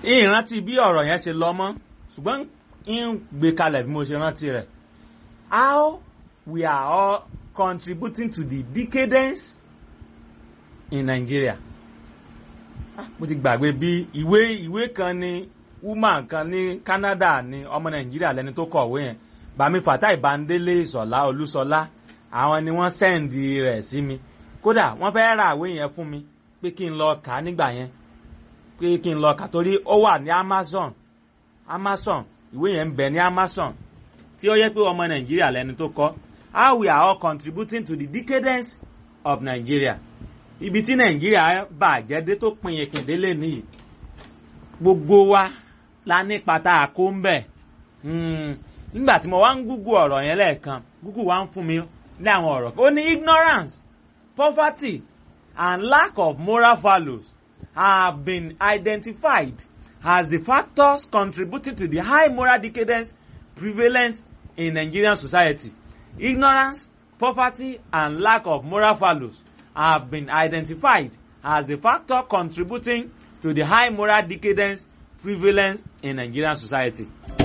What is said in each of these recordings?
ìrántí bí ọ̀rọ̀ yẹn ṣe lọ mọ́ ṣùgbọ́n ń gbé kalẹ̀ bí mo ṣe rántí rẹ̀ how we are all contributing to the decadence in Nigeria mo ti gbàgbé bí ìwé ìwé kan ní woman kan ní Canada ní ọmọ Nàìjíríà lẹni tó kọ̀wé yẹn Bàmí Fatai Bandele Ìṣọ̀lá Olúṣọlá àwọn ni wọ́n sẹ́ǹdì rẹ̀ sí mi kódà wọ́n fẹ́ ra àwé yẹn fún mi pé kí n lọ kà á nígbà yẹn pé kí n lọ kà torí ó wà ní Amazon Amazon ìwé yẹn ń bẹ ní Amazon tí ó yẹ pé ọmọ Nàìjíríà lẹni tó kọ how we are all contributing to the decadence of Nigeria ibi tí Nàìjíríà bàjẹ́ dé tó pin ìkìndélé nìyí gbogbo wa la ní pata àkó ń bẹ̀ nígbà tí mo wá ń gúgú ọ̀rọ̀ yẹn lẹ́ẹ̀kan gúgú wa ń fún mi ní àwọn ọ̀rọ̀ ó ní ignorance poverty and lack of moral values have been identified as the factors contributing to the high moral decadence prevalent in Nigerian society. Ignorance, poverty, and lack of moral values have been identified as the factor contributing to the high moral decadence prevalent in Nigerian society.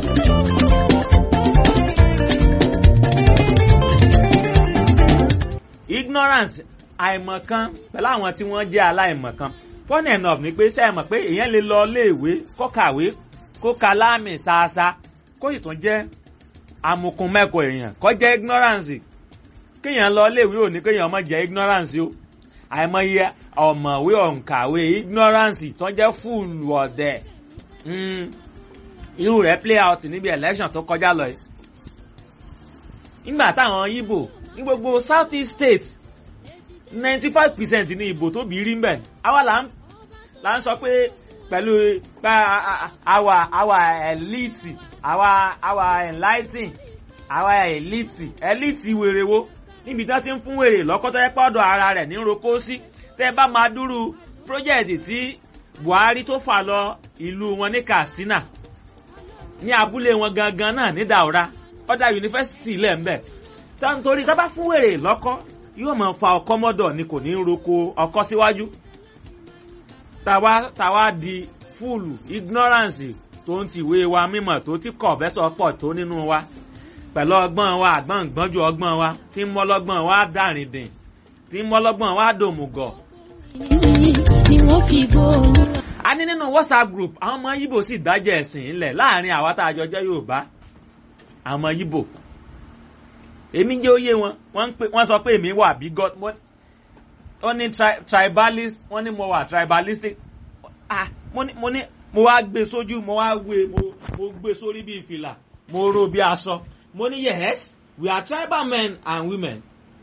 Ignorance àìmọ̀kan pẹ̀lú àwọn tí wọ́n jẹ́ aláìmọ̀kan funny enough ni pé sẹ́yìn mọ̀ pé èèyàn lè lọ iléèwé kó kàwé kó ka láàmì ṣáṣá kó sì tún jẹ́ amukun mẹ́kọ̀ọ́ èèyàn kó jẹ́ ignorance kéèyàn lọ iléèwé ò ní kéèyàn má jẹ́ ignorance o àìmọye ọ̀mọ̀wé ọ̀nkàwé ignorance tó jẹ́ fúùlù ọ̀dẹ̀ irú rẹ̀ play out níbi election tó kọjá lọ yìí nígbà táwọn Ìgbò ní gbogbo South East state ninety five percent ní ìbò tó bí rí mbẹ àwa là ń là ń sọ pé pẹ̀lú pé àwa àwa elite àwa àwa enlightening àwa elite elite wèrè wo níbi tí wọ́n ti ń fún wèrè lọ́kọ́tọ́ yẹ pọ́dọ̀ ara rẹ̀ ní roko sí tẹ́ bá máa dúró project tí Buhari tó fà lọ ìlú wọn ní Katsina ní abúlé wọn gangan náà ní Daura ọ̀dà yunifásitì ilẹ̀ ń bẹ̀ nítorí tá bá fún wèrè lọ́kọ́ yóò máa fa ọkọ́ mọ́dọ̀ ni kò ní í roko ọkọ́ síwájú tàwa tàwa di fúlù ignorance tó ń tìwé wa mímọ̀ tó ti kọ̀ bẹ́sọ̀ pọ̀ tó nínú wa pẹ̀lú ọgbọ́n wa àgbọ̀n gbọ́njú ọgbọ́n wa tí ń mọ́lọ́gbọ́n wa dàrin dìn tí ń mọ́lọ́gbọ́n wa dòmùgọ̀. ni wọ́n fi gbóòórùn. a ní nínú WhatsApp group àwọn ọmọ Yíbò sì dájẹ́ ẹ̀sìn ńlẹ̀ láàrin àwa tá a jọ jẹ́ Yorùbá àwọn ọmọ Yíbò èmi jẹ́ òye wọn wọ́n pè wọ́n sọ pé èmi wà bí god wọ́n ní tribalist wọ́n ní mo wà tribalistic ah mo ní mo ní mo wá gbé sójú mo wá wé mo mo gbé sórí bí ìfìlà mo ró bí aṣọ mo ní yes we are tribal men and women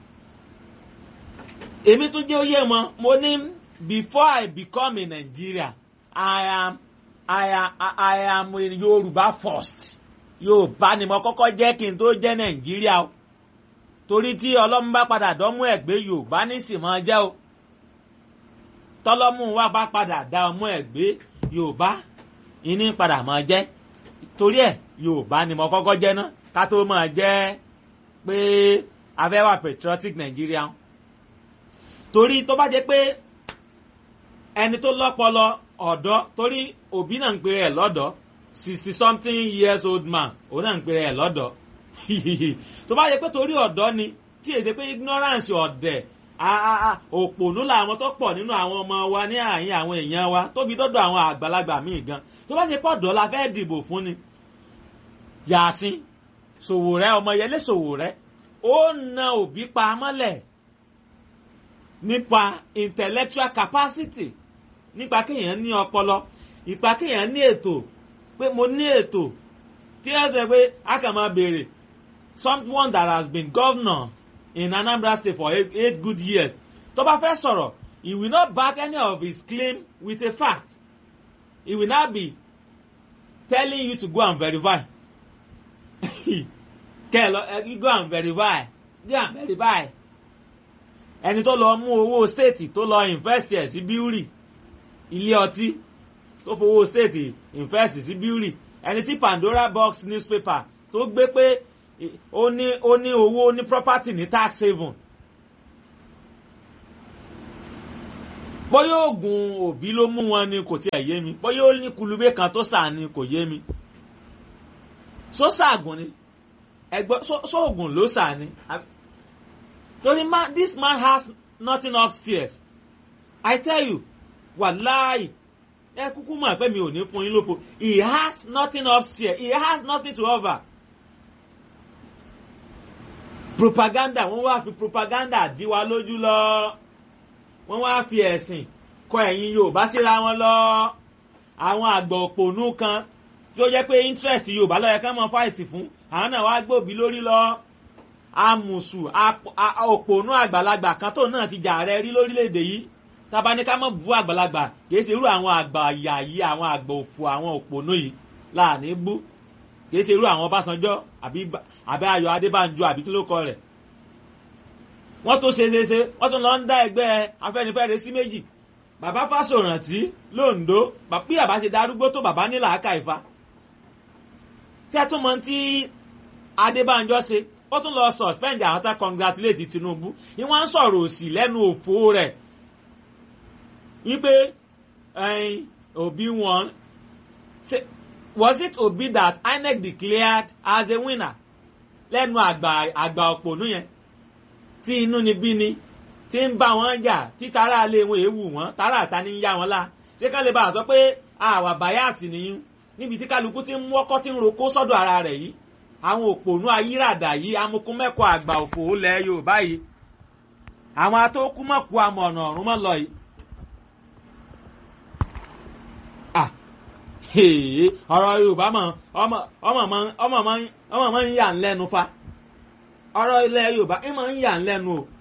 èmi tún jẹ́ òye wọn mo ní before I become a Nigeria I am I am I am a Yorùbá first Yorùbá ni mo kọ́kọ́ jẹ́ kí n tó jẹ́ Nàìjíríà o torí tí ọlọ́mú bá padà dánmú ẹ̀ gbé yorùbá ní sì máa jẹ́ o tọ́lọ́mú wa bá padà dá ọmú ẹ̀ gbé yorùbá ìní padà máa jẹ́ torí ẹ̀ yorùbá ni mo kọ́kọ́ jẹ́ ná ká tó máa jẹ́ pé afẹ́wà patriotic Nigeria torí tó bá jẹ́ pé ẹni tó lọ́pọlọ ọ̀dọ́ torí òbí náà ń pè ẹ̀ lọ́dọ̀ sixty something years old man òun náà ń pè ẹ̀ lọ́dọ̀ tó bá yẹ pé torí ọ̀dọ́ ni tí èsè pé ignorance ọ̀dẹ̀ òpònú làwọn tó pọ̀ nínú àwọn ọmọ wa ní àyín àwọn èèyàn wa tó fi dọ́dọ̀ àwọn àgbàlagbà míì gan tó bá ṣe pọ̀ ọ̀dọ́ la fẹ́ dìbò fún ni. Yàsín Sòwòrẹ́ Ọmọyẹlé Sòwòrẹ́ ó na òbí pa mọ́lẹ̀ nípa intellectual capacity nípa kéèyàn ní ọpọlọ ìpa kéèyàn ní ètò pé mo ní ètò tí ẹ sọ pé a kàn máa béèrè someone that has been governor in Anambra State for eight, eight good years tó bá fẹ́ sọ̀rọ̀ he will not back any of his claim with a fact he will not be telling you to go and verify kẹ́ ẹ lọ ẹ go and verify go and verify ẹni tó lọ mú owó state tó lọ invest ẹ̀ sí bíúrì ilé ọtí tó fowó state invest sí bíúrì ẹni tí Pandora box newspaper tó gbé pé ó ní ó ní owó ó ní property ní tax haven bóyá oògùn òbí ló mú wọn ni kò tiẹ̀ yé mi bóyá ó ní kulubé kan tó sà ni kò yé mi só sàgùn ni ẹgbẹ́ sóògùn ló sà ni torí man this man has nothing upstairs I tell you wàláì ẹ kúkú mọ̀ pé mi ò ní fún yín lófo he has nothing upstairs he has nothing to offer propaganda wọ́n wá fi propaganda dí wa lójú lọ wọ́n wá fi ẹ̀sìn kọ ẹ̀yin Yorùbá síra wọn lọ àwọn àgbà òpònú kan tí ó jẹ́ pé interest Yorùbá ló yẹ ká mọ fáìtì fún àwọn náà wá gbòbí lórí lọ amùsù òpònú àgbàlagbà kan tó náà ti jà rẹ rí lórílẹ̀‐èdè yìí tábà ní ká mọ̀ bú àgbàlagbà kìí ṣe irú àwọn àgbà ìyà yìí àwọn àgbà òfò àwọn òpònú yìí láàní bú kìí ṣe irú àwọn Ọbásanjọ́ àbí Ayọ̀ Adébánjọ àbí kí ló kọ rẹ̀ wọ́n tó ṣe ṣe ṣe wọ́n tún lọ ń dá ẹgbẹ́ Afẹ́nifẹ́re sí méjì bàbá Fásórántì lóńdó bí bàbá ṣe darúgbó tó bàbá ní làákà ìfa tí a tún mọ tí Adébánjọ ṣe ó tún lọ suspend àwọn tá congratulate Tinubu ni wọ́n ń sọ̀rọ̀ òsì lẹ́nu òfò rẹ̀ wípé Obi won was it Obi that INEC declared as a winner lẹ́nu àgbà àgbà òpònú yẹn tí inú ni bí ni tí ń bá wọn jà tí tara lé wọn èèwù wọn tara àta ní yá wọn lá ṣé ká lè bá a sọ pé àwà báyàsì nìyí níbi tí kálukú ti ń wọ́kọ́ tí ń roko sọ́dọ̀ ara rẹ̀ yìí àwọn òpònú ayíràdà yìí amukumẹ́kọ̀ àgbà òfò lẹ̀ Yorùbá yìí àwọn atókùmọ̀kù amọ̀nà ọ̀run mọ́ lọ yìí. ọ̀rọ̀ Yorùbá mọ̀ ọmọ ọmọ máa ń yà ń lẹ́nu fa ọ̀rọ̀ ilẹ̀ Yorùbá ẹ máa ń yà ń lẹ́nu o